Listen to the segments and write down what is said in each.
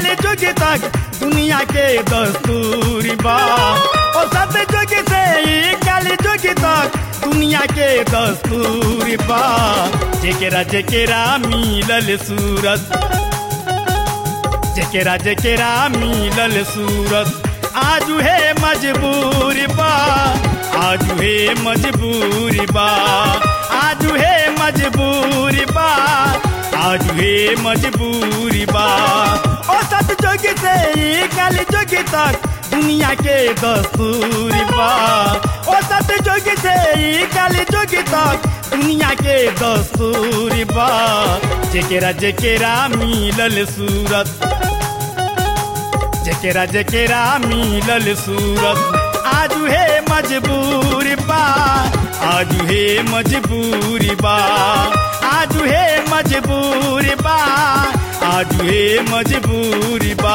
कल जुग तक दुनिया के दस्तूर बा ओ सत जुग से ई कल जुग तक दुनिया के दस्तूर बा जेकेरा जेकेरा मिलल सूरत जेकेरा जेकेरा मिलल सूरत आज है मजबूर बा आज है मजबूर बा आज है मजबूर बा आज है मजबूर बा ओ सत जुग से ई कल जुग तक दुनिया के दस्तूर बा ओ सत जुग से ई कल जुग तक दुनिया के दस्तूर बा जेकेरा जेकेरा मिलल सूरत जेकेरा जेकेरा मिलल सूरत आज है मजबूर बा आज है मजबूर बा आज है मजबूर बा आज है मजबूर बा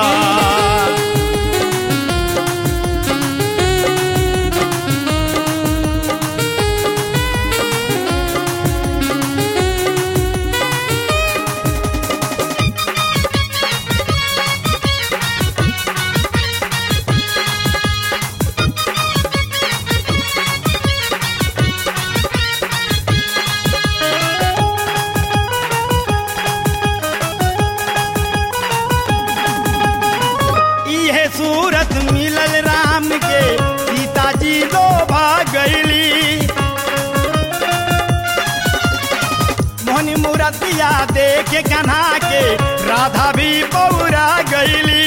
इहे सूरत मिलल राम के सीताजी लो भाग गईली मोहनी मूरतिया देखे कन्हा के राधा भी पौरा गईली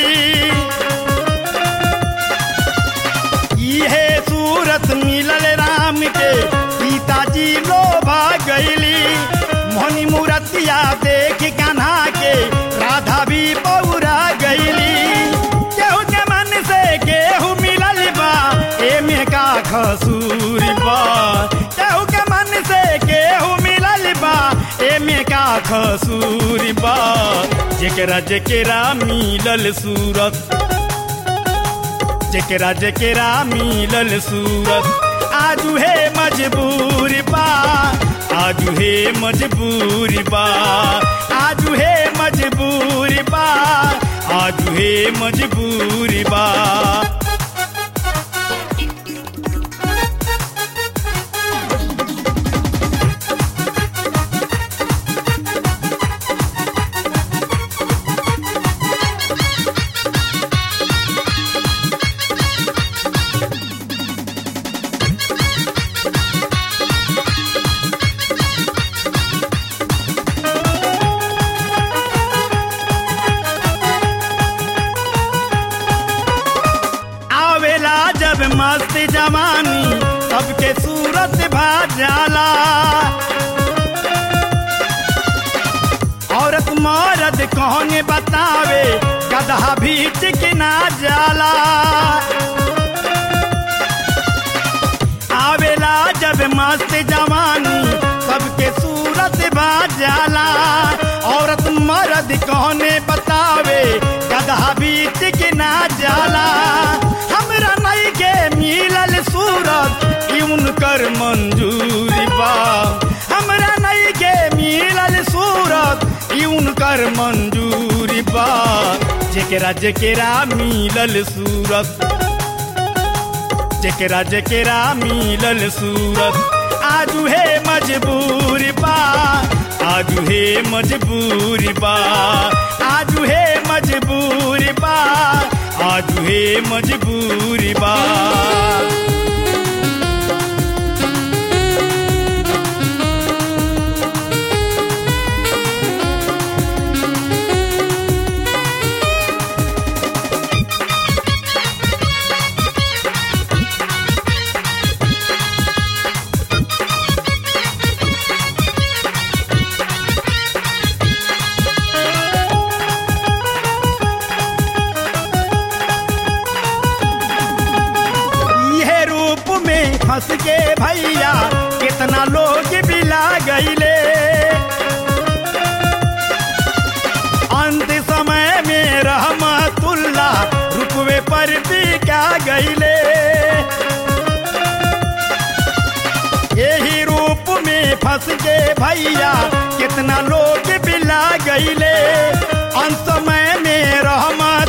इहे सूरत मिलल राम के सीताजी लो भाग गईली मोहनी मूरतिया देख कन्हा के राधा भी पौरा गईली केहू के मन से केहू मिलल बा एमे का खसूर बा केहू के मन से केहू मिलल बा एमे का खसूर बा जेकरा जेकरा मिलल सूरत जेकरा जेकरा मिलल सूरत आजू है मजबूर बा आजू है मजबूर बा आजू है मजबूर बा आजू है मजबूर बा आवेला जब मस्त जवानी सबके सूरत भा जाला औरत मर्द कौन बतावे गधा भी चिकना जाला आवेला जब मस्त जवानी सबके सूरत भा जाला औरत मर्द कौन बतावे गधा भी चिकना जाला हमरा नहीं के मिलल सूरत ई उनकर मंजूरी बा हमरा नहीं के मिलल सूरत ई उनकर मंजूरी बा जेकरा जेकरा मिलल सूरत जेकरा जेकरा मिलल सूरत आजू है मजबूर बा आजू है मजबूर बा आजू है मजबूर बा आजू है मजबूर बा इहे रूप में फंस के भैया कितना लोग बिला गईले अंत समय में रहमतुल्ला रुकवे पर भी क्या गईले यही रूप में फंस के भैया कितना लोग बिला गईले अंत समय में रहमत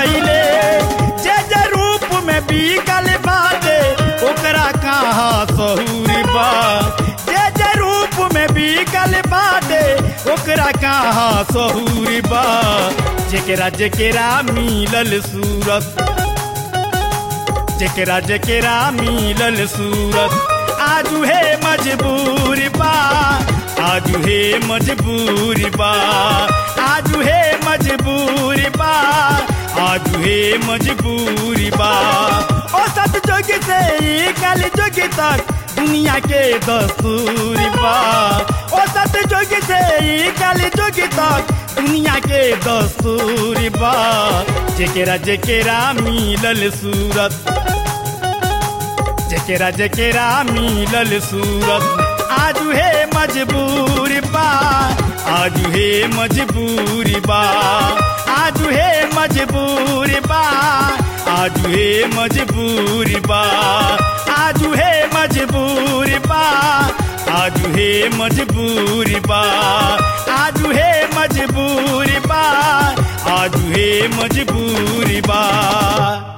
गईले जे जे रूप में बिकल बाटे ओकरा कहाँ सहूर बा जे जे रूप में बिकल बाटे ओकरा कहाँ सहूर बा जेकरा जेकरा मिलल सूरत जेकरा जेकरा मिलल सूरत आजू हे मजबूर बा आजू हे मजबूर बा आजू हे मजबूर बा आजू हे मजबूर बा ओ सत जोग से ई कल जोग तक दुनिया के दस्तूर बा ओ सत जोग से ई कल जोग तक दुनिया के दस्तूर बा जेकरा जेकरा मिलल सूरत जेकरा जेकरा मिलल सूरत आजू हे मजबूर बा आजू हे मजबूर बा आजू हे मजबूर बा आजू हे मजबूर बा आजू हे मजबूर बा आजू हे मजबूर बा आजू हे मजबूर बा आजू हे मजबूर बा